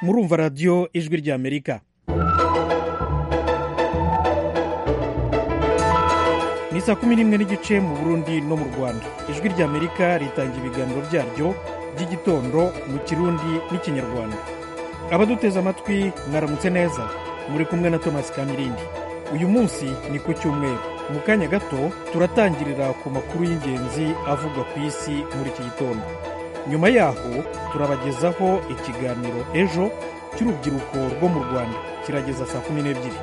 murumva radiyo ijwi ry'amerika ni saa kumi n'imwe n'igice mu burundi no mu rwanda ijwi ry'amerika ritanga ibiganiro byaryo by'igitondo mu kirundi n'ikinyarwanda abaduteze amatwi mwaramutse neza muri kumwe na thomas kamirindi uyu munsi ni ku cyumweru mu kanya gato turatangirira ku makuru y'ingenzi avugwa ku isi muri iki gitondo nyuma yaho turabagezaho ikiganiro ejo cy'urubyiruko rwo mu rwanda kirageza saa kumi n'ebyiri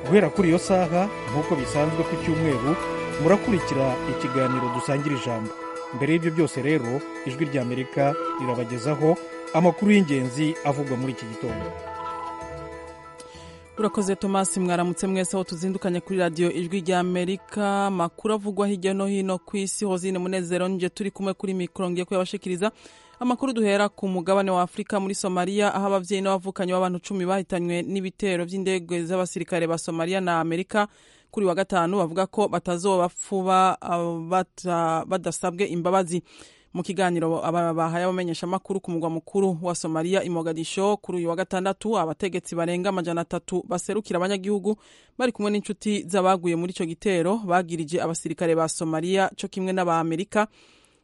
guhera kuri iyo saha nk'uko bisanzwe ku cyumweru murakurikira ikiganiro dusangira ijambo mbere y'ibyo byose rero ijwi ry'amerika rirabagezaho amakuru y'ingenzi avugwa muri iki gitondo turakoze tomasi mwaramutse mwese aho tuzindukanye kuri radiyo ijwi rya amerika amakuru avugwa hirya no hino ku isi hozine munezero nje turi kumwe kuri mikoro ngiye kuyabashikiriza amakuru duhera ku mugabane wa afurika muri somaliya aho ababyeyi n'abavukanyi b'abantu cumi bahitanywe n'ibitero by'indege z'abasirikare ba somaliya na amerika kuri wa gatanu bavuga ko batazoba bapfuba badasabwe imbabazi mu kiganiro bahaye abamenyeshamakuru ku mugwa mukuru wa somaliya imogadisho kuri uyu wa gatandatu abategetsi barenga amajana atatu baserukira abanyagihugu bari kumwe n'inshuti z'abaguye muri icyo gitero bagirije abasirikare ba somaliya cyo kimwe n'abamerika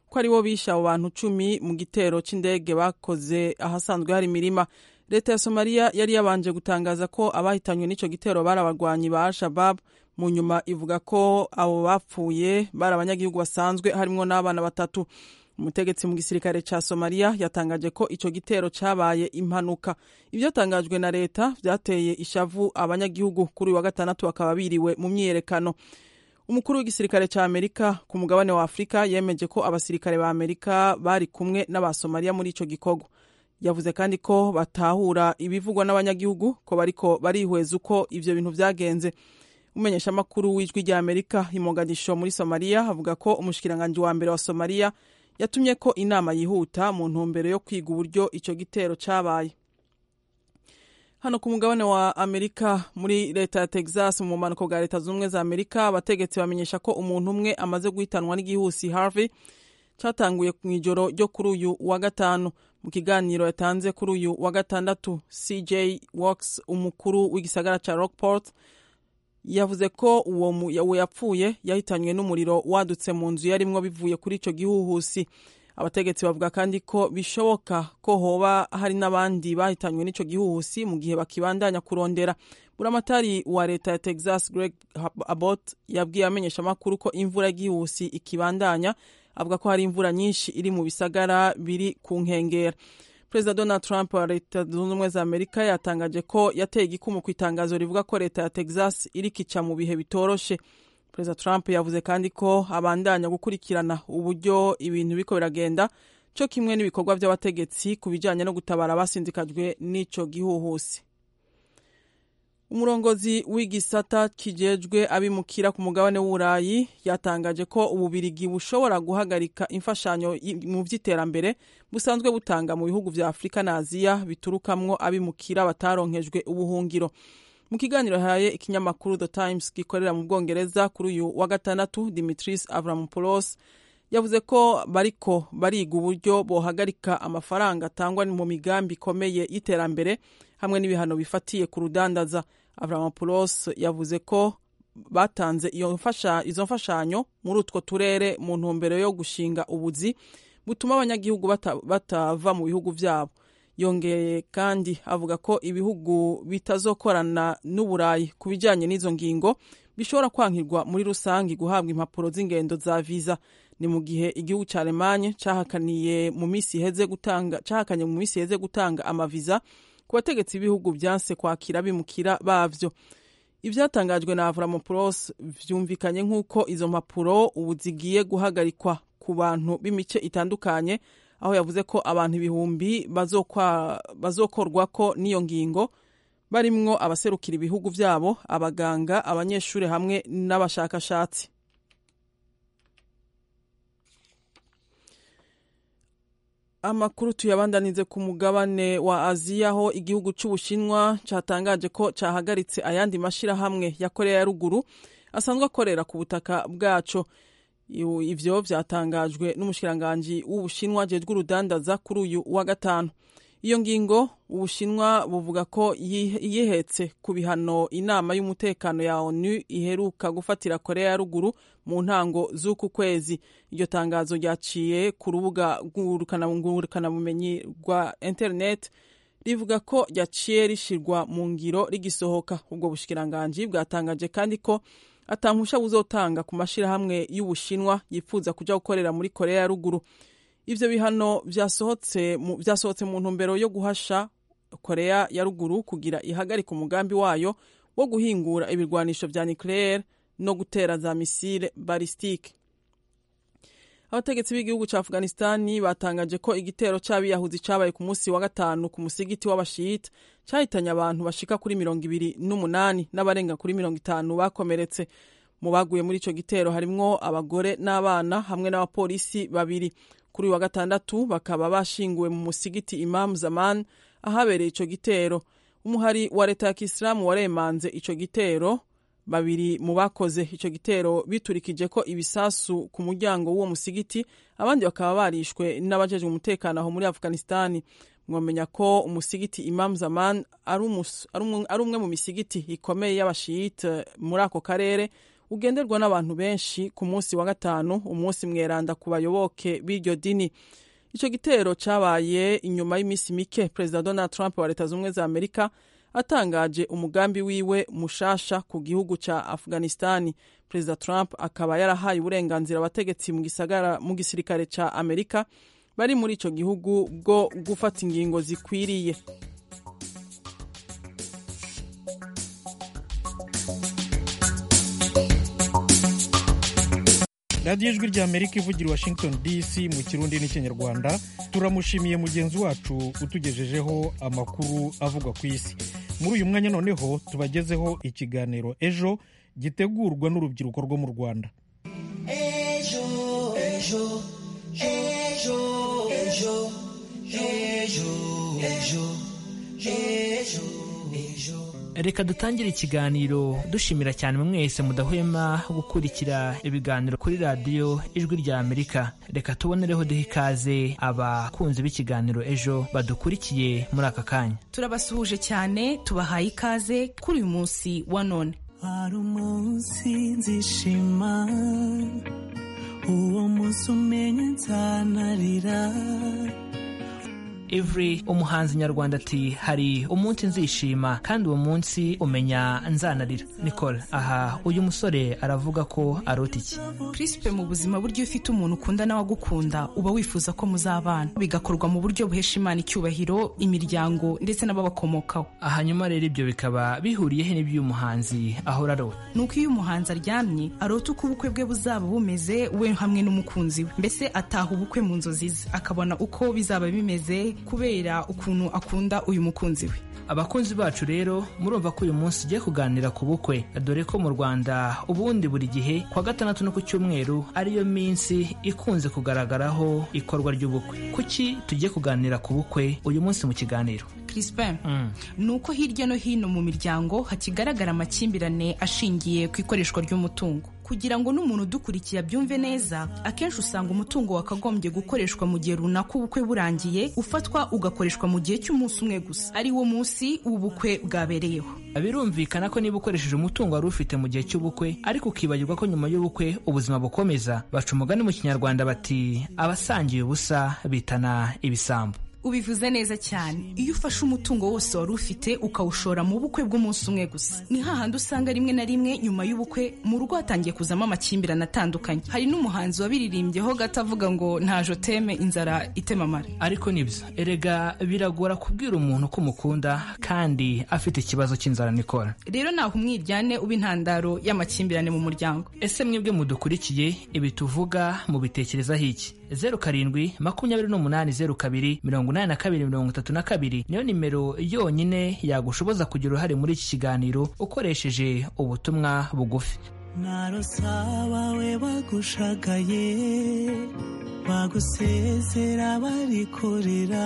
ko aribo bishe abo bantu cumi mu gitero cy'indege bakoze ahasanzwe hari imirima leta ya somaliya yari yabanje gutangaza ko abahitanywe n'icyo gitero bari abarwanyi ba al-shabab mu nyuma ivuga ko abo bapfuye bari abanyagihugu basanzwe harimo n'abana batatu umutegetsi mu gisirikare cya somaliya yatangaje ko icyo gitero cyabaye impanuka ibyatangajwe na leta byateye ishavu abanyagihugu kuri uyu wa gatandatu bakaba biriwe mu myiyerekano umukuru w'igisirikare cya amerika ku mugabane wa afurika yemeje ko abasirikare ba amerika bari kumwe n'abasomaliya muri icyo gikorwa yavuze kandi ko batahura ibivugwa n'abanyagihugu ko bariko barihweza uko ibyo bintu byagenze umumenyeshamakuru w'ijwi rya amerika imogadisho muri somaliya avuga ko umushikiranganji wa mbere wa somaliya yatumye ko inama yihuta mu ntumbero yo kwiga uburyo icyo gitero cyabaye hano ku mugabane wa amerika muri leta ya texas mu bumanuko bwa leta zunze ubumwe za amerika abategetsi bamenyesha ko umuntu umwe amaze guhitanwa n'igihusi harvey cyatanguye mu ijoro ryo kuri uyu wa gatanu mu kiganiro yatanze kuri uyu wa gatandatu cj works umukuru w'igisagara cya rockport yavuze ko uwo yapfuye yahitanywe n'umuriro wadutse mu nzu yarimwo bivuye kuri icyo gihuhusi abategetsi bavuga kandi ko bishoboka ko hoba hari n'abandi bahitanywe n'icyo gihuhusi mu gihe bakibandanya kurondera buramatari wa leta ya texas greg abbott yabwiye amenyesha amakuru ko imvura y'igihuhusi ikibandanya avuga ko hari imvura nyinshi iri mu bisagara biri ku nkengera perezida donald trump wa leta zunze ubumwe za amerika yatangaje ko yateye igikumu ku itangazo rivuga ko leta ya texas irikica mu bihe bitoroshe perezida trump yavuze kandi ko abandanya gukurikirana uburyo ibintu biko biragenda cyo kimwe n'ibikorwa by'abategetsi ku bijyanye no gutabara abasindikajwe n'icyo gihuhusi umurongozi w'igisata kijejwe abimukira ku mugabane w'uburayi yatangaje ko ububirigi bushobora guhagarika imfashanyo mu by'iterambere busanzwe butanga mu bihugu bya afurika na aziya biturukamwo abimukira bataronkejwe ubuhungiro mu kiganiro yahaye ikinyamakuru the times gikorera mu bwongereza kuri uyu wa gatandatu dimitris avramopoulos yavuze ko bariko bariga uburyo bohagarika amafaranga atangwa mu migambi ikomeye y'iterambere hamwe n'ibihano bifatiye ku rudandaza avramopoulos yavuze ko batanze izo mfashanyo muri utwo turere mu ntumbero yo gushinga ubuzi butuma abanyagihugu batava mu bihugu byabo yongeye kandi avuga ko ibihugu bitazokorana n'uburayi ku bijyanye n'izo ngingo bishobora kwankirwa muri rusange guhabwa impapuro z'ingendo za viza ni mu gihe igihugu cya alemanye cyahakaniye mu minsi iheze gutanga cyahakanye mu minsi iheze gutanga amaviza ku bategetsi b'ibihugu byanse kwakira bimukira bavyo ibyatangajwe na avramopoulos vyumvikanye nk'uko izo mpapuro ubu zigiye guhagarikwa ku bantu b'imice itandukanye aho yavuze ko abantu ibihumbi bazokorwako n'iyo ngingo barimwo abaserukira ibihugu vyabo abaganga abanyeshuri hamwe n'abashakashatsi amakuru tuyabandanize ku mugabane wa aziya aho igihugu cy'ubushinwa cyatangaje ko cyahagaritse ayandi mashyirahamwe ya korea ya ruguru asanzwe akorera ku butaka bwaco ivyo byatangajwe n'umushikiranganji w'ubushinwa jejwe urudandaza kuri uyu wa gatanu iyo ngingo ubushinwa buvuga ko yi- yihetse ku bihano inama y'umutekano ya onu iheruka gufatira korea ya ruguru mu ntango z'uku kwezi iryo tangazo ryaciye ku rubuga ngurukanabumenyi rwa interineti rivuga ko ryaciye rishyirwa mu ngiro rigisohoka ubwo bushikiranganji bwatangaje kandi ko atampusha buzotanga ku mashyirahamwe y'ubushinwa yifuza kujya gukorera muri korea ya ruguru ivyo bihano vyasohotse mu- vyasohotse mu ntumbero yo guhasha korea ya ruguru kugira ihagarika umugambi wayo wo guhingura ibirwanisho vya nucleaire no gutera za misile balistike abategetsi b'igihugu ca afghanistani batangaje ko igitero c'abiyahuzi cabaye ku munsi wa gatanu ku musigiti w'abashiyita cahitanye abantu bashika kuri mirongo ibiri n'umunani n'abarenga kuri mirongo itanu bakomeretse mu baguye muri ico gitero harimwo abagore n'abana hamwe n'abapolisi babiri kuri uyu wa gatandatu bakaba bashinguwe mu musigiti Imam Zaman ahabereye ico gitero umuhari wa leta ya kisilamu waremanze ico gitero babiri mu bakoze ico gitero biturikije ko ibisasu ku muryango w'uwo musigiti abandi bakaba barishwe n'abajejwe umutekano aho muri afghanistani mwomenya ko umusigiti Imam Zaman ari umus- ari umwe- ari umwe mu misigiti ikomeye y'abashiyite muri ako karere ugenderwa n'abantu benshi ku munsi wa gatanu umunsi mweranda ku bayoboke b'iryo dini icyo gitero cyabaye inyuma y'iminsi mike perezida donald trump wa leta zunze ubumwe za amerika atangaje umugambi wiwe mushasha ku gihugu cya afghanistani perezida trump akaba yarahaye uburenganzira abategetsi mu gisagara- mu gisirikare cya amerika bari muri icyo gihugu bwo gufata ingingo zikwiriye radiyo ijwi rya amerika ivugira i washington dc mu kirundi n'ikinyarwanda turamushimiye mugenzi wacu utugejejeho amakuru avugwa ku isi muri uyu mwanya noneho tubagezeho ikiganiro ejo gitegurwa n'urubyiruko rwo mu rwanda ejo ejo ejo ejo ejo ejo ejo ejo reka dutangire ikiganiro dushimira cyane mwese mudahwema gukurikira ibiganiro kuri radiyo ijwi rya amerika reka tubonereho duha ikaze abakunzi b'ikiganiro ejo badukurikiye muri aka kanya turabasuhuje cyane tubahaye ikaze kuri uyu munsi wa none hari umunsi nzishima uwo munsi umenye nzanarira Every umuhanzi nyarwanda ati hari umunsi nzishima kandi uwo munsi umenya nzanarira nicole aha uyu musore aravuga ko arota iki kirisipe mu buzima buryo iyo ufite umuntu ukunda n'awagukunda uba wifuza ko muzabana bigakorwa mu buryo buhesha imana icyubahiro imiryango ndetse n'ababakomokaho hanyuma rero ibyo bikaba bihuriyeho n'iby'uyu muhanzi ahora arota ni uko iyo umuhanzi aryamye arota uko ubukwe bwe buzaba bumeze we hamwe n'umukunzi we mbese ataha ubukwe mu nzozi ze akabona uko bizaba bimeze kubera ukuntu akunda uyu mukunzi we abakunzi bacu rero murumva ko uyu munsi ugiye kuganira ku bukwe dore ko mu rwanda ubundi buri gihe ku wa gatandatu no ku cyumweru ariyo minsi ikunze kugaragaraho ikorwa ry'ubukwe kuki tugiye kuganira ku bukwe uyu munsi mu kiganiro kirisipe Mm. ni uko hirya no hino mu miryango hakigaragara amakimbirane ashingiye ku ikoreshwa ry'umutungo kugira ngo n'umuntu udukurikiye abyumve neza akenshi usanga umutungo wakagombye gukoreshwa mu gihe runaka ubukwe burangiye ufatwa ugakoreshwa mu gihe cy'umunsi umwe gusa ari wo munsi w'ubukwe bwabereyeho birumvikana ko niba ukoresheje umutungo wari ufite mu gihe cy'ubukwe ariko ukibagirwa ko nyuma y'ubukwe ubuzima bukomeza baca umugani mu kinyarwanda bati abasangiye ubusa bitana ibisambo ubivuze neza cyane iyo ufashe umutungo wose wari ufite ukawushora mu bukwe bw'umunsi umwe gusa ni hahandi usanga rimwe na rimwe nyuma y'ubukwe mu rugo hatangiye kuzamo amakimbirane atandukanye hari n'umuhanzi wabiririmbyeho gato avuga ngo ntaje teme inzara itemamara ariko nibyo erega biragora kubwira umuntu ko umukunda kandi afite ikibazo cy'inzara nikora rero naho umwiryane uba intandaro y'amakimbirane mu muryango ese mwebwe mudukurikiye ibi tuvuga mubitekerezaho iki zeru karindwi makumyabiri n'umunani zeru kabiri mirongo inani na kabiri mirongo itatu na kabiri niyo nimero yonyine yagushoboza kugira uruhare muri iki kiganiro ukoresheje ubutumwa bugufi narosaba we bagushagaye bagusezera barikorera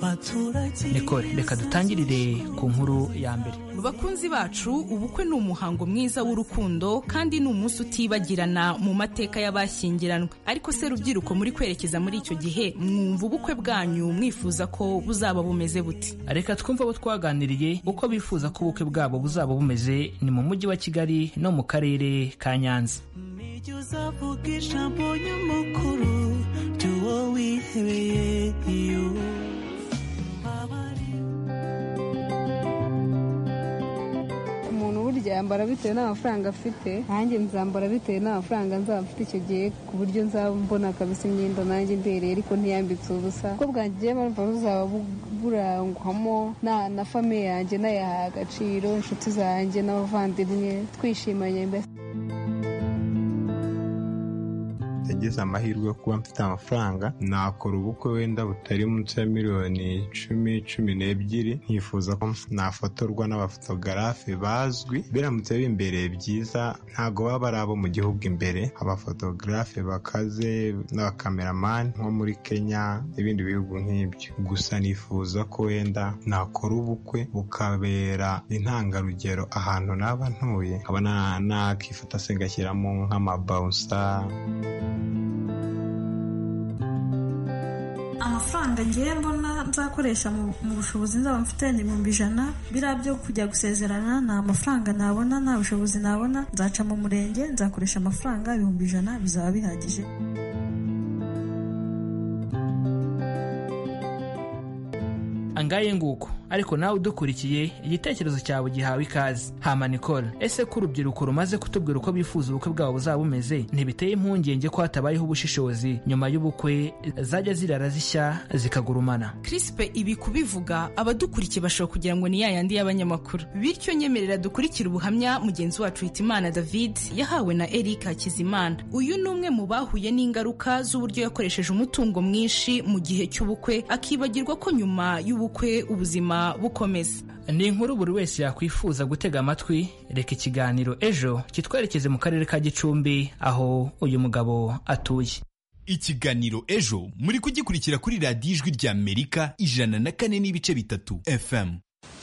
baturage nikore reka dutangirire ku nkuru ya mbere bakunzi bacu ubukwe ni umuhango mwiza w'urukundo kandi ni umunsi utibagirana mu mateka y'abashyingiranwe ariko se rubyiruko muri kwerekeza muri icyo gihe mwumva ubukwe bwanyu mwifuza ko buzaba bumeze buti reka twumve abo twaganiriye uko bifuza ko ubukwe bwabo buzaba bumeze ni mu mujyi wa kigali no mu karere ka nyanza nijye uzavuga ijambo nyamukuru ry'uwo wihebeye iyo umuntu burya yambara bitewe n'amafaranga afite nanjye nzambara bitewe n'amafaranga nzaba mfite icyo gihe ku buryo nzaba mbona kabisa imyenda nanjye ndereye ariko ntiyambitse ubusa ubwo bwanjye rero numva buzaba bu- burangwamo na na famiye yanjye n'ayaha agaciro inshuti zanjye n'abavandimwe twishimanye mbese yagize amahirwe yo kuba mfite amafaranga nakora ubukwe wenda butari munsi ya miliyoni icumi cumi n'ebyiri nkifuza ko nafotorwa n'abafotogarafe bazwi biramutse imbere byiza ntabwo baba ari abo mu gihugu imbere abafotogarafe bakaze n'abakameramani nko muri kenya n'ibindi bihugu nk'ibyo gusa nifuza ko wenda nakora ubukwe bukabera intangarugero ahantu naba ntuye nkaba nakifata se ngashyiramo nk'amabawusa amafaranga ngiye mbona nzakoresha mu mu bushobozi nzaba mfite ni ibihumbi ijana biriya byo kujya gusezerana nta mafaranga nabona nta bushobozi nabona nzaca mu murenge nzakoresha amafaranga ibihumbi ijana bizaba bihagije angaye nguko ariko nawe udukurikiye igitekerezo cyawe gihawe ikaze hama nicole ese ko urubyiruko rumaze kutubwira uko bifuza ubukwe bwabo buzaba bumeze ntibiteye impungenge ko hatabayeho ubushishozi nyuma y'ubukwe zajya zirara zishya zikagurumana crispe ibi kubivuga abadukurikiye bashobora kugira ngo ni yayandi y'abanyamakuru bityo nyemerera dukurikire ubuhamya mugenzi wacu hitimana david yahawe na eric hakizimana uyu ni umwe mu bahuye n'ingaruka z'uburyo yakoresheje umutungo mwinshi mu gihe cy'ubukwe akibagirwa ko nyuma y'ubukwe ubuzima bukomeza ni inkuru buri wese yakwifuza gutega amatwi reka ikiganiro ejo kitwerekeze mu karere ka gicumbi aho uyu mugabo atuye ikiganiro ejo muri kugikurikira kuri radiyo ijwi rya amerika ijana na kane n'ibice bitatu fm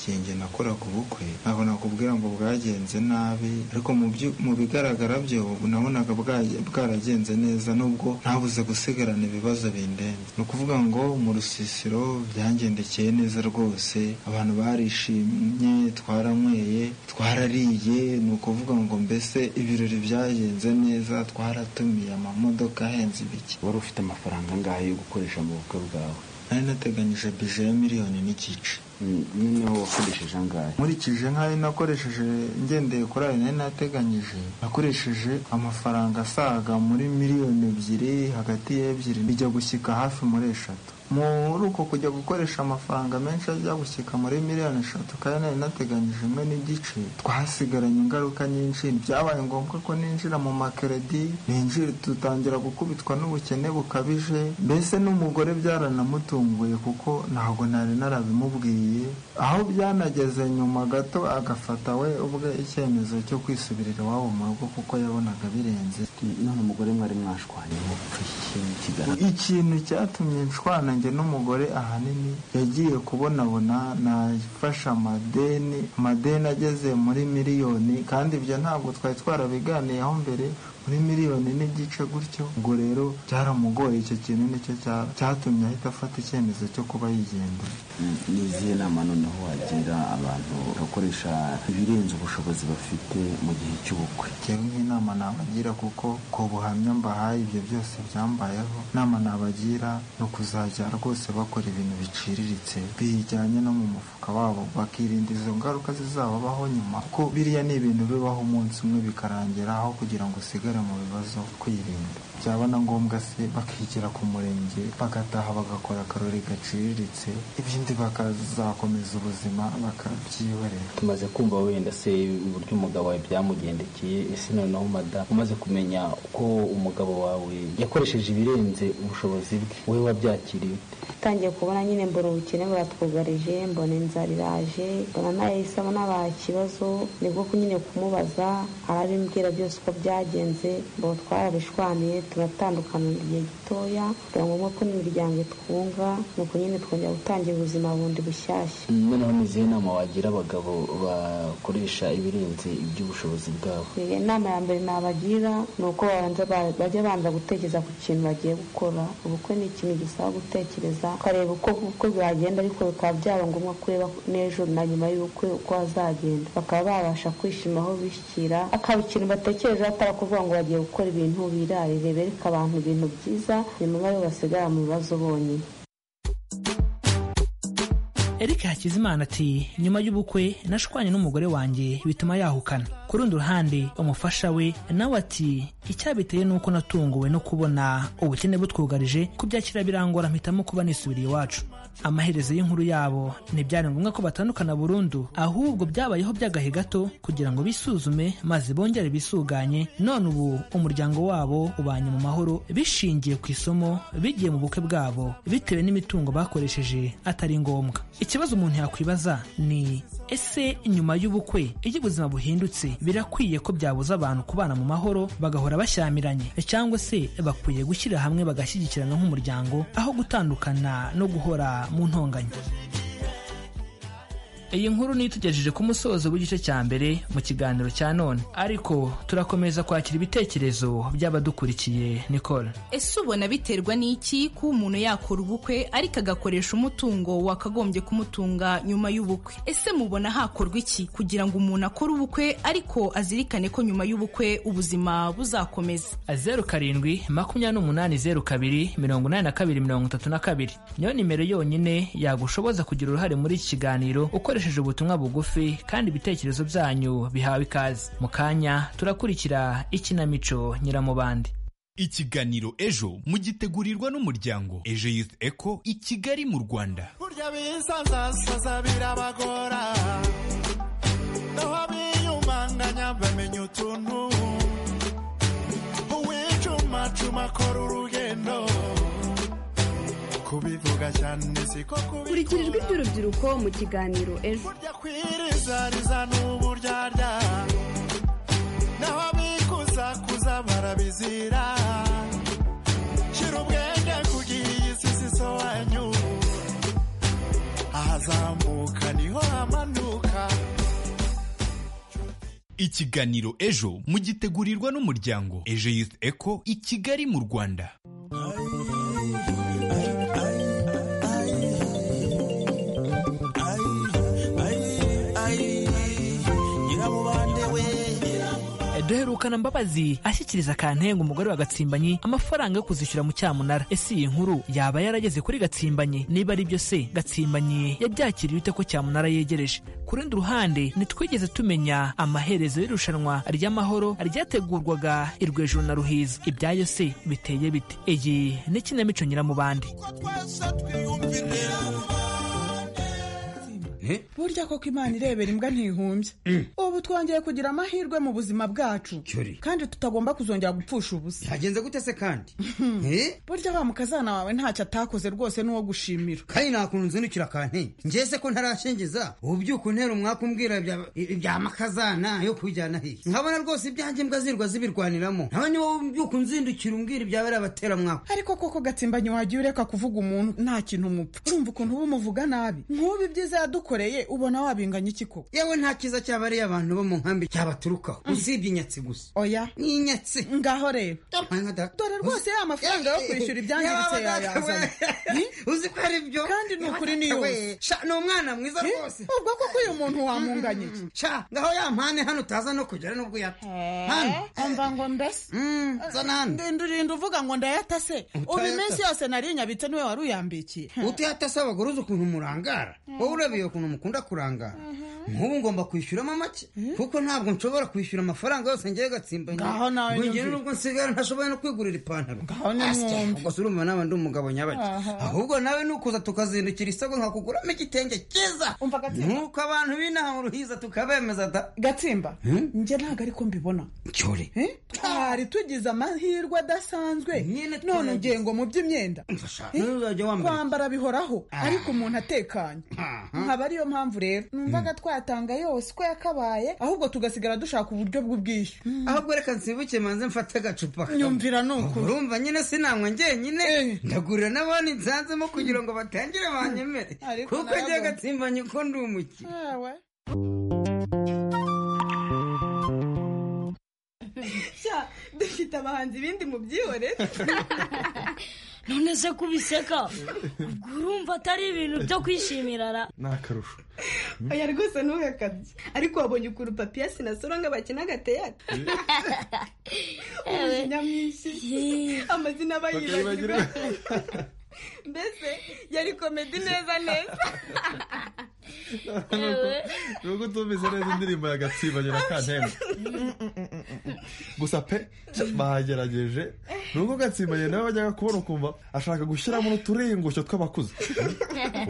igihe nakoraga ubukwe ntabwo nakubwira ngo bwagenze nabi ariko mu byu- mu bigaragara byo nabonaga bwaje- bwaragenze neza nubwo ntabuze gusigarana ibibazo bindenze ni ukuvuga ngo mu rusisiro byangendekeye neza rwose abantu barishimye twaranyweye twarariye ni ukuvuga ngo mbese ibirori byagenze neza twaratumiye amamodoka ahenze ibiki wari ufite amafaranga angahe yo gukoresha mu bukwe bwawe nari nateganyije bije ya miliyoni n'igice Mm, noneho wakoresheje angahe nkurikije nk'ayo nakoresheje ngendeye kuri ayo nari nateganyije nakoresheje amafaranga asaga muri miliyoni ebyiri hagati y'ebyiri bijya gushyika hafi muri eshatu muri uko kujya gukoresha amafaranga menshi ajya gushyika muri miliyoni eshatu kandi nari nateganyije imwe n'igice twahasigaranye ingaruka nyinshi byabaye ngombwa ko ninjira mu makeredi ninjira dutangira gukubitwa n'ubukene bukabije mbese n'umugore byaranamutunguye kuko ntabwo nari narabimubwiye aho byanageze nyuma gato agafata we ubwe icyemezo cyo kwisubirira iwabo mu rugo kuko yabonaga birenze none umugore mwari mwashwanye mu bupfu ikintu kigaragara ikintu cyatumye nshwana njye n'umugore ahanini yagiye kubonabona nafashe amadeni amadeni ageze muri miliyoni kandi ibyo ntabwo twari twarabiganiyeho mbere muri miliyoni n'igice gutyo ubwo rero byaramugoye icyo kintu nicyo cya- cyatumye ahita afata icyemezo cyo kuba yigendera Mm, ni izihe nama noneho wagira abantu bakoresha ibirenze ubushobozi bafite mu gihe cy'ubukwe njyewe nk'inama nabagira kuko ku buhamya mbahaye ibyo byose byambayeho inama nabagira ni ukuzajya rwose bakora ibintu biciriritse bijyanye no mu mufuka wabo bakirinda izo ngaruka zizababaho nyuma kuko biriya ni ibintu bibaho umunsi umwe bikarangira aho kugira ngo usigare mu bibazo kwirinda byaba na ngombwa se bakigira ku murenge bagataha bagakora akarori gaciriritse ibindi bakazakomeza ubuzima bakabyihorera tumaze kumva wenda se uburyo umugabo wawe byamugendekeye ese noneho madamu umaze kumenya uko umugabo wawe yakoresheje ibirenze ubushobozi bwe wowe wabyakiriye ute utangiye kubona nyine mbona ubukene buratwugarije mbona inzara iraje mbona nayo isaba n'abaha ikibazo nibwo nyine kumubaza arabimbwira byose uko byagenze twakoze ubu twarabishwaniye turatandukana mu gihe gitoya kugira ngo nk'uko n'imiryango itwunga ni uko nyine twongera gutangira ubuzima bundi bushyashya noneho ni izihe nama wagira abagabo bakoresha ibirenze iby'ubushobozi bwabo inama ya mbere nabagira ni uko babanza ba- bajya banza gutekereza ku kintu bagiye gukora ubukwe ni ikintu gisaba gutekereza ukareba uko ubukwe bwagenda ariko bikaba byaba ngombwa kureba n'ejo na nyuma y'ubukwe uko hazagenda bakaba babasha kwishima aho bishyira akaba ikintu batekereza atari kuvuga ngo bagiye gukora ibintu birarire bereka abantu ibintu byiza nyuma bo basigara mu bibazo bonyine Eric Hakizimana ati nyuma y'ubukwe nashwanye n'umugore wanjye bituma yahukana ku rundi ruhande umufasha we nawe ati icyabiteye ni uko natunguwe no kubona ubukene butwugarije kubyakira birangora mpitamo kuba nisubiriye iwacu amaherezo y'inkuru yabo ntibyari ngombwa ko batandukana burundu ahubwo byabayeho by'agahe gato kugira ngo bisuzume maze bongere bisuganye none ubu umuryango wabo ubanye mu mahoro bishingiye ku isomo bigiye mu bukwe bwabo bitewe n'imitungo bakoresheje atari ngombwa ikibazo umuntu yakwibaza ni ese nyuma y'ubukwe iyo ubuzima buhindutse birakwiye ko byabuza abantu kubana mu mahoro bagahora bashyamiranye cyangwa se bakwiye gushyira hamwe bagashyigikirana nk'umuryango aho gutandukana no guhora mu ntonganya iyi nkuru niyo itugejeje ku musozo w'igice cya mbere mu kiganiro cya none ariko turakomeza kwakira ibitekerezo by'abadukurikiye nicole ese ubona biterwa n'iki ko umuntu yakora ubukwe ariko agakoresha umutungo wakagombye kumutunga nyuma y'ubukwe ese mubona hakorwa iki kugira ngo umuntu akore ubukwe ariko azirikane ko nyuma y'ubukwe ubuzima buzakomeza zeru karindwi makumyabiri n'umunani zeru kabiri mirongo inani na kabiri mirongo itatu na kabiri niyo nimero yonyine yagushoboza kugira uruhare muri iki kiganiro ukoresheje ubutumwa bugufi kandi ibitekerezo byanyu bihawe ikaze mu kanya turakurikira ikinamico nyiramubande ikiganiro ejo mugitegurirwa n'umuryango ejo youth eco i kigali mu rwanda burya bisazasaza birabagora naho abiyumanganya bamenya utuntu uwicumacuma akora urugendo kubivuga cyane siko kurikira ijwi ry'urubyiruko mu kiganiro ejo kwirizariza n'uburyarya naho abikuzakuza barabizira shira ubwenge kugira iyi si zisobanyu ahazamuka niho hamanuka ikiganiro ejo mugitegurirwa n'umuryango ejo youth eco i kigali mu rwanda nyirabubande we duherukana mbabazi ashyikiriza kantenga umugore wa gatsimbanyi amafaranga yo kuzishyura mu cyamunara ese iyi nkuru yaba yarageze kuri gatsimbanyi niba ari byo se gatsimbanyi yabyakiriye ute ko cyamunara yegereje ku rundi ruhande ntitwigeze tumenya amaherezo y'irushanwa ry'amahoro ryategurwaga irwejuru na ruhiza ibyayo se biteye bite iyi ni ikinamico nyiramubande burya koko imana irebera imbwa ntihumbya ubu twongeye kugira amahirwe mu buzima bwacu Cyuri. kandi tutagomba kuzongera gupfusha ubusa byagenze gute se kandi Eh? burya wa mukazana wawe ntacyo atakoze rwose n'uwo gushimira kandi nakuntu nzindukira kanti njese ko ntarashingiza ubu byuka untera umwaka umbwira ibya- ibya makazana yo kujyana hiye nkabona rwose ibyanjye mbwa zirwa zibirwaniramo nawe niba byuka unzindukira umbwira ibyabera abatera mwaka ariko koko gatsimbanyi wagiye ureka kuvuga umuntu nta kintu umupfa urumva ukuntu uba umuvuga nabi nk'ubu ibyiza yadukoreye ubona wabinganya iki koko yewe nta cyiza cyabariye abantu bo mu nkambi cyabaturukaho usibye inyatsi gusa oya ni inyatsi ngaho rero dore rwose ya mafaranga yo kwishyura ibyangiritse yayazanye uzi ko ari byo kandi ni ukuri ni yose ni umwana mwiza rwose ubwo koko uyu muntu wamunganye iki sha ngaho ya mpane hano utaza no kugera nubwo uyata Hano. umva ngo mbese zana hano. ndinda urinda uvuga ngo ndayatase Utayatase. ubu iminsi yose nari nyabitse niwe wari uyambikiye utuyatase abagore uzi ukuntu murangara wowe urabiye ukuntu mukunda kurangara nk'ubu ngomba kwishyuramo make kuko ntabwo nshobora kwishyura amafaranga yose ngewe gatsimbanye Ngaho nawe ngira nyumvira. n'ubwo nsigara ntashoboye no kwigurira ipantaro nimwumve. Asya, ubwo si urumva nawe ndi umugabo nyabaki Aha. ahubwo nawe nukuza tukazindukira isoko nkakuguramo igitenge cyiza nk'uko abantu b'inaha mu ruhiza tukabemeza da gatsimba njye ntabwo ariko mbibona cyore Eh? twari tugize amahirwe adasanzwe none ugiye ngo mu by'imyenda nuzajya wambara kwambara bihoraho ariko umuntu atekanye nkaba ari ariyo mpamvu rero numvaga twatanga yose uko yakabaye ahubwo tugasigara dushaka uburyo bw'ubwishyu ahubwo reka nsibuke manze mfate agacupa kamwe. Nyumvira ni ukuri. urumva nyine sinanywa njyenyine ndagurira n'abandi nsanzemo kugira ngo batangire banyemere Ariko kuko njye naravuze. agatsimbanye uko ndi umukire Ewe. Sha, dufite abahanzi bindi mu byihore none se kubiseka ubwo urumva atari ibintu byo kwishimira ra ni akarusho oya rwose ntugakabye ariko wabonye ukuntu papiyasi na soronga bakina agateyate umujinya mwinshi amazina aba yibagirwa mbese yari komedi neza neza Ewe. nuko utumvise neza indirimbo ya gatsibanyura kanteme gusa pe bahagerageje nuko gatsimbanye nawe bajyaga kubona ukumva ashaka gushyiramo n'uturingusho tw'abakuze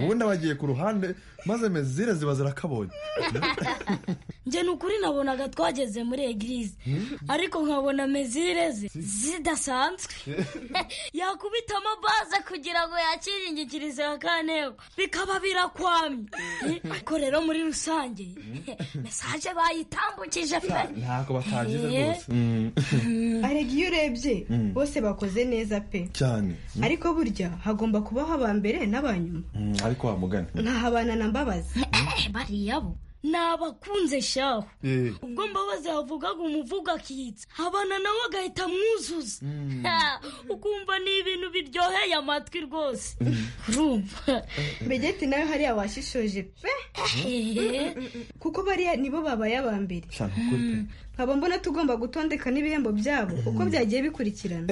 ubundi abagiye ku ruhande maze mezire ziba zirakabonye njye ni ukuri nabonaga twageze muri egirize ariko nkabona mezire ze zidasanzwe yakubita amabaze kugira ngo yakiringikirize akanebo bikaba birakwamye ariko rero muri rusange mesaje bayitambukije pe ntako batagize Ye. rwose Mm. arega iyo urebye Mm. bose bakoze neza pe cyane Mm. ariko burya hagomba kubaho aba mbere n'abanyuma Mm, ariko wa mugani ntahabana na mbabazi bariya bo ni abakunze shaho Eh. ubwo mbabazi yavugaga umuvugo akitsa abana nawe agahita amwuzuza Ha, ukumva ni ibintu biryoheye amatwi rwose urumva begeti nawe hariya washishoje pe Eh. kuko bariya nibo babaye aba mbere Sha, ni ukuri pe. nkaba mbona tugomba gutondeka n'ibihembo byabo uko byagiye bikurikirana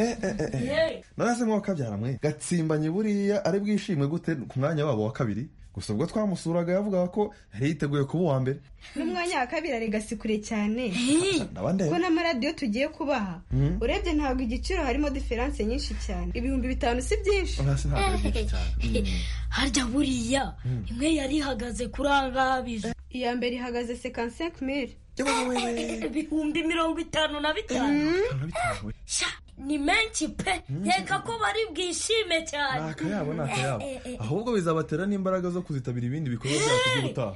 narase nk'uwakabyara mwe gatsimbanye buriya ari bwishimwe gute ku mwanya wabo wa kabiri gusa ubwo twamusuraga yavugaga ko yari yiteguye kuba uwa mbere n'umwanya wa kabiri arega si kure cyane ndabande ko n'amaradiyo tugiye kubaha Mm. urebye ntabwo igiciro harimo diferanse nyinshi cyane ibihumbi bitanu si byinshi Oya, si ntabwo ari byinshi cyane. harya buriya imwe yari ihagaze kuri angabije iya mbere ihagaze sekansenke mire ibihumbi mirongo itanu na bitanu Sha, ni menshi pe nkeka ko bari bwishime cyane ni akayabo ni akayabo Eh, eh, eh. ahubwo bizabatera n'imbaraga zo kuzitabira ibindi bikorwa byacu by'ubutaha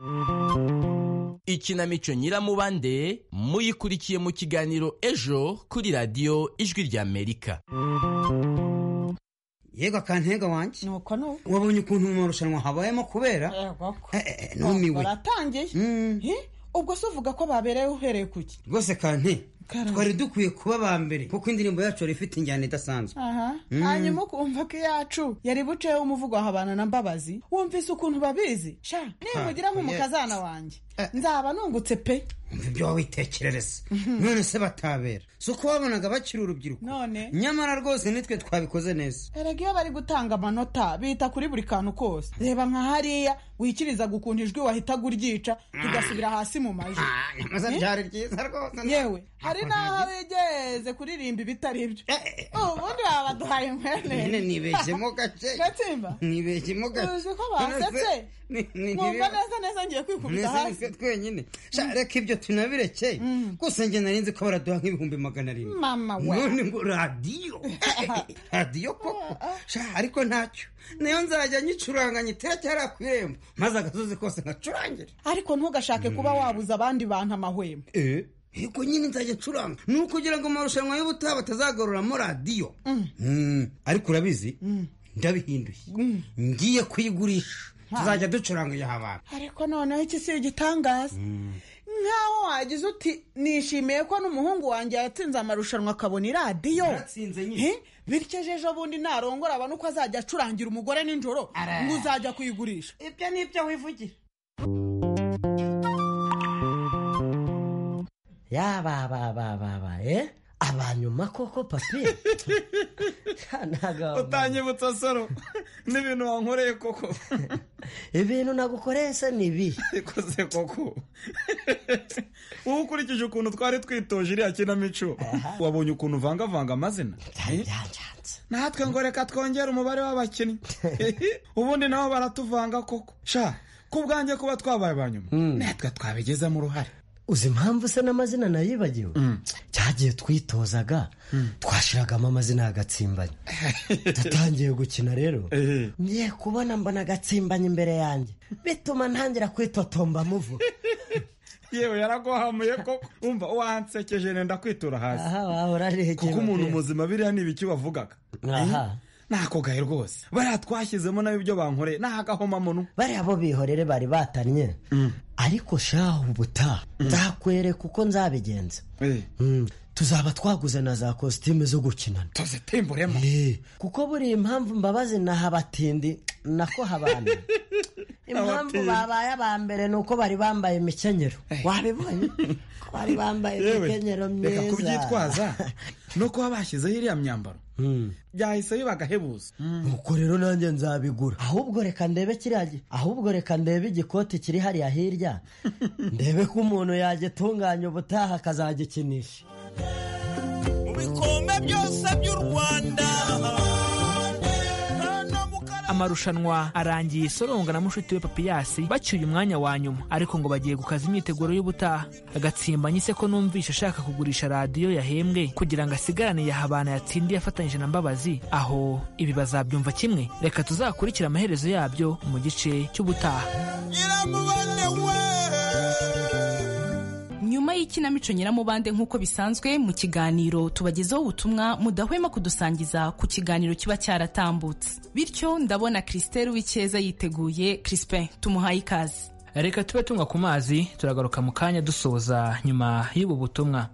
Mm. ikinamico nyiramubande muyikurikiye mu kiganiro ejo kuri radiyo ijwi ry'amerika yego akantega wanjye nuko nuko wabonye ukuntu mu marushanwa habayemo kubera Eh, numiwe baratangiye He? ubwo se uvuga ko babereye uhereye ku ki rwose kante twari dukwiye kuba aba mbere kuko indirimbo yacu yari ifite injyana idasanzwe aha Mm. hanyuma ukumva ko iyacu yari buceho umuvugo wa habana na mbabazi wumvise ukuntu babizi sha nimugira nk'umukazana wanjye nzaba nungutse pe ibyo wawitekerereza none se batabera si uko wabonaga bakiri urubyiruko none nyamara rwose nitwe twabikoze neza erega iyo bari gutanga amanota bita kuri buri kantu kose reba nka hariya wikirizaga ukuntu ijwi wahitaga uryica tugasubira hasi mu majwi nyamaza Eh? byari byiza rwose yewe hari n'aho bigeze kuririmba ibitari byo ubundi baba baduhaye mwene Mwene nibeshyemo gake. gatsimba nibegemo uzi ko basetse mwumva neza neza ngiye kwikubita hasi twenyine Sha, reka ibyo tunabirekeye gusa njye nari nzi ko baraduha nk'ibihumbi magana arindwi mama we none ngo radiyo radiyo koko Sha, ariko ntacyo nayo nzajya nyicuranga nyitera ku irembo maze agasozi kose ngacurangira ariko ntugashake kuba wabuza abandi bantu amahwemo yuko nyine nzajya ncuranga ni ukugira ngo amarushanwa y'ubutaha batazagaruramo radiyo Mm, ariko urabizi ndabihinduye ngiye kuyigurisha tuzajya ducuranga iyo abantu ariko noneho iki si igitangaza nk'aho wagize uti nishimiye ko n'umuhungu wanjye yatsinze amarushanwa akabona iradiyo Eh? bityo ejo ejo bundi narongora abona uko azajya acurangira umugore nijoro ngo uzajya kuyigurisha ibyo ni ibyo wivugira yabababababa eh abanyuma koko papi utanyibutsa soro n'ibintu wankoreye koko ibintu nagukoreye se ni ibi ikoze koko wowe ukurikije ukuntu twari twitoje iriya kinamico wabonye ukuntu uvangavanga amazina natwe ngo reka twongere umubare w'abakinnyi ubundi nabo baratuvanga koko sha ku bwanjye kuba twabaye abanyuma natwe twabigizemo uruhare uzi impamvu se n'amazina nayibagiwe cyagiye twitozaga twashiragamo amazina yagatsimbanye dutangiye gukina rero ngiye kubona mbona agatsimbanye imbere yanjye bituma ntangira kwitotomba muvuga yewe yaraguhamuye ko wumva wansekeje nenda kwitura hasi aha wahora ari kuko umuntu muzima biriya ni ibiki bavugaga Aha. nakogaye rwose bariya twashyizemo nawe ibyo bankoreye ni agahomamunwa bariya bo bihorere bari batannye ariko shahu ubutaha nzakwereka uko nzabigenza Mm. tuzaba twaguze na za kositime zo gukinana tuzitimburemo kuko buriya impamvu mbabazi na habatindi nako habana impamvu Abatindi. babaye aba mbere ni uko bari bambaye imikenyero wabibonye ko bari bambaye Yewe, imikenyero reka myiza kubyitwaza no kuba bashyizeho iriya myambaro byahise bibagahebuza nuko rero nanjye nzabigura ahubwo reka ndebe kiriya gi- ahubwo reka ndebe igikoti kiri hariya hirya ndebe ko umuntu yagitunganya ubutaha akazagikinisha bikombe byose by'u rwanda amarushanwa arangiye soronga na mushuti we papiyasi bacyuye umwanya wa nyuma ariko ngo bagiye gukaza imyiteguro y'ubutaha agatsimbanyi se ko numvishe ashaka kugurisha radiyo yahembwe kugira ngo asigarane yahabana yatsindiye afatanyije na mbabazi aho ibi bazabyumva kimwe reka tuzakurikire amaherezo yabyo mu gice cy'ubutaha nyuma y'ikinamico nyiramubande nk'uko bisanzwe mu kiganiro tubagezaho ubutumwa mudahwema kudusangiza ku kiganiro kiba cyaratambutse bityo ndabona christelle w'icyeza yiteguye crispin tumuhaye ikaze reka tube tunywa ku mazi turagaruka mu kanya dusoza nyuma y'ubu butumwa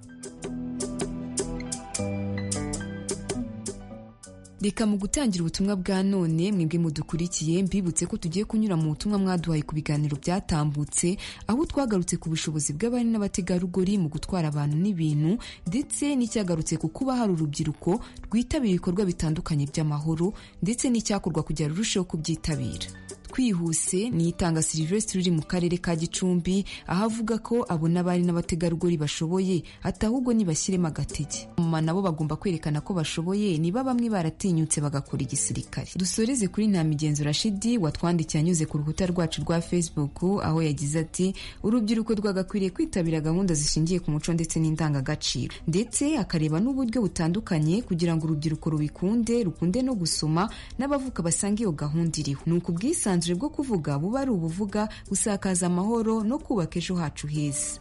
reka mu gutangira ubutumwa bwa none mwebwe mudukurikiye mbibutse ko tugiye kunyura mu butumwa mwaduhaye ku biganiro byatambutse aho twagarutse ku bushobozi bw'abari n'abategarugori mu gutwara abantu n'ibintu ndetse n'icyagarutse ku kuba hari urubyiruko rwitabira ibikorwa bitandukanye by'amahoro ndetse n'icyakorwa kugira rurusheho kubyitabira twihuse ni itanga silivesitiri riri mu karere ka gicumbi aho avuga ko abona abari n'abategarugori bashoboye ati ahubwo nibashyiremo agatege mama nabo bagomba kwerekana ko bashoboye niba bamwe baratinyutse bagakora igisirikare dusoreze kuri nta migenzo rashidi watwandikiye anyuze ku rukuta rwacu rwa facebook aho yagize ati urubyiruko rwagakwiriye kwitabira gahunda zishingiye ku muco ndetse n'indangagaciro ndetse akareba n'uburyo butandukanye kugira ngo urubyiruko rubikunde rukunde no gusoma n'abavuka basanga iyo gahunda iriho ni uko ubwisanzure bwo kuvuga buba ari ubuvuga gusakaza amahoro no kubaka ejo hacu heza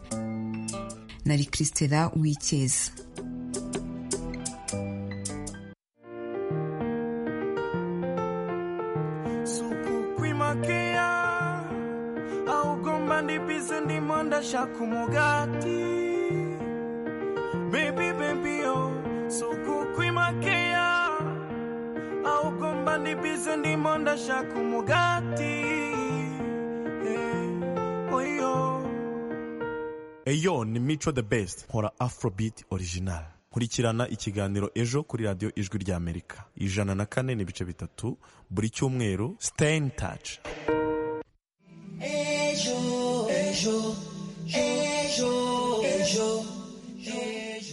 nari christela w'icyeza kukwimakaia ahugomba ndibise ndimo ndashaka umugati bebi bebi yo si ukukwimakea ahugomba ndibise ndimo ndashaka umugati Eh, oyo eyo ni mico the best nkora afrobeat original nkurikirana ikiganiro ejo kuri radiyo ijwi rya amerika ijana na kane n'ibice bitatu buri cyumweru stay in touch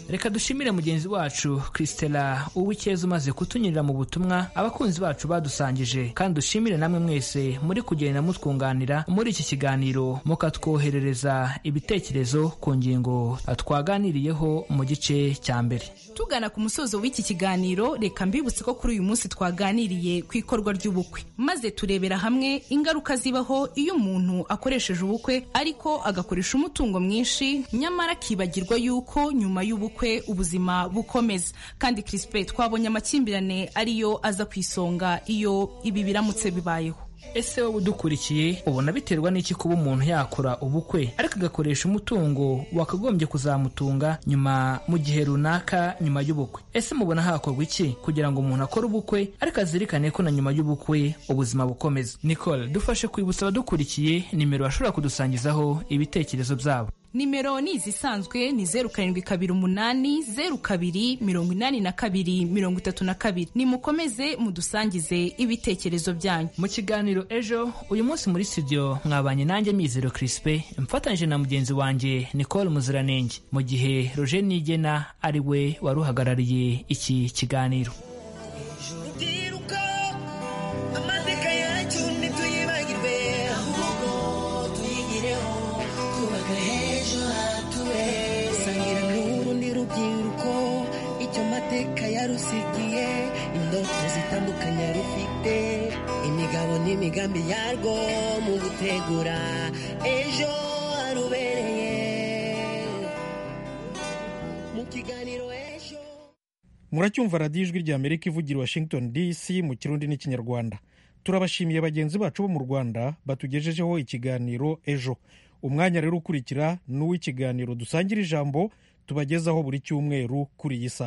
reka dushimire mugenzi wacu christela uwicyeza umaze kutunyurira mu butumwa abakunzi bacu badusangije kandi dushimire namwe mwese muri kugenda mutwunganira muri iki kiganiro mukatwoherereza ibitekerezo ku ngingo twaganiriyeho mu gice cya mbere tugana ku musozo w'iki kiganiro reka mbibutse ko kuri uyu munsi twaganiriye ku ikorwa ry'ubukwe maze turebera hamwe ingaruka zibaho iyo umuntu akoresheje ubukwe ariko agakoresha umutungo mwinshi nyamara akibagirwa yuko nyuma y'ubukwe ubuzima bukomeza kandi Crispe twabonye amakimbirane ariyo aza ku isonga iyo ibi biramutse bibayeho ese wowe udukurikiye ubona biterwa n'iki kuba umuntu yakora ubukwe ariko agakoresha umutungo wakagombye kuzamutunga nyuma mu gihe runaka nyuma y'ubukwe ese mubona hakorwa iki kugira ngo umuntu akore ubukwe ariko azirikane ko na nyuma y'ubukwe ubuzima bukomeza nicole dufashe kwibutsa abadukurikiye nimero bashobora kudusangizaho ibitekerezo byabo nimero ni izisanzwe ni zeru karindwi kabiri umunani zeru kabiri mirongo inani na kabiri mirongo itatu na kabiri nimukomeze mudusangize ibitekerezo byanyu mu kiganiro ejo uyu munsi muri studio mwabanye nanjye mizero crispe mfatanyije na mugenzi wanjye nicole muziranenge mu gihe roger nigena ari we wari uhagarariye iki kiganiro amateka yacu ntituyibagirwe ahubwo tuyigireho twubaka h'ejo hacu amateka yarusigiye indoto zitandukanye rufite imigabo n'imigambi yarwo mu gutegura ejo harubereye mu kiganiro ejo muracyumva radiyo ijwi rya amerika ivugira i washington dc mu kirundi n'ikinyarwanda turabashimiye bagenzi bacu bo mu rwanda batugejejeho ikiganiro ejo umwanya rero ukurikira ni uw'ikiganiro dusangira ijambo tubagezaho buri cyumweru kuri iyi saha